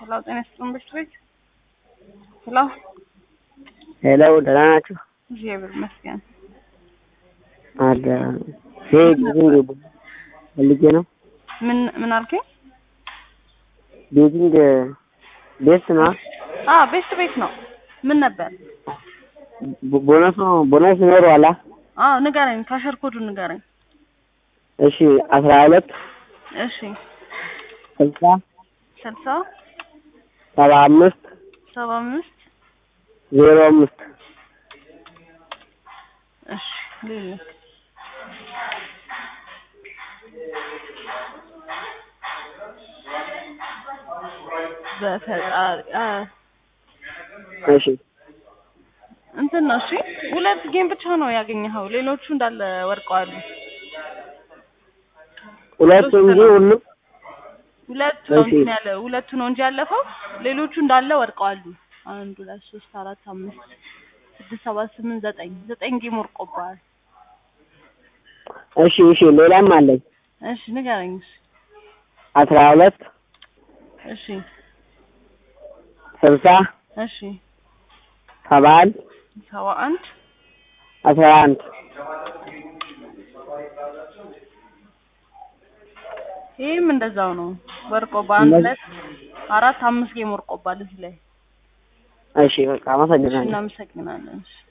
ሄሎ ጤና ይስጥልን በሽት ቤት ሄሎ ሄሎ ደህና ናችሁ? እግዚአብሔር ይመስገን። አለ ይሄ ቤቲንግ ፈልጌ ነው። ምን ምን አልከኝ? ቤቲንግ ቤት ነው። አ ቤስት ቤት ነው። ምን ነበር? ቦ- ቦነሱ ቦነስ ይኖረዋል? አ? አዎ ንገረኝ፣ ካሸር ኮዱን ንገረኝ። እሺ አስራ ሁለት እሺ ስልሳ ስልሳ ሰባ አምስት ሰባ አምስት ዜሮ አምስት እሺ ሌላ በፈጣሪ አ እሺ እንትን ነው። እሺ ሁለት ጌም ብቻ ነው ያገኘኸው፣ ሌሎቹ እንዳለ ወድቀዋል። ሁለቱ እንጂ ሁሉም ሁለቱ ነው እሺ። እንትን ያለ ሁለቱ ነው እንጂ ያለፈው፣ ሌሎቹ እንዳለ ወድቀዋል። አንድ ሁለት ሶስት አራት አምስት ስድስት ሰባት ስምንት ዘጠኝ ዘጠኝ ጌም ወድቆብሃል። እሺ እሺ ሌላም አለኝ እሺ ንገረኝ። እሺ አስራ ሁለት እሺ ስልሳ እሺ ሰባ አንድ ሰባ አንድ አስራ አንድ ይህም እንደዛው ነው ወርቆ በአንድ እነዚህ- ሁለት አራት አምስት ጌም ወርቆባል እዚህ ላይ። እሺ በቃ አመሰግናለሁ። እናመሰግናለን። እሺ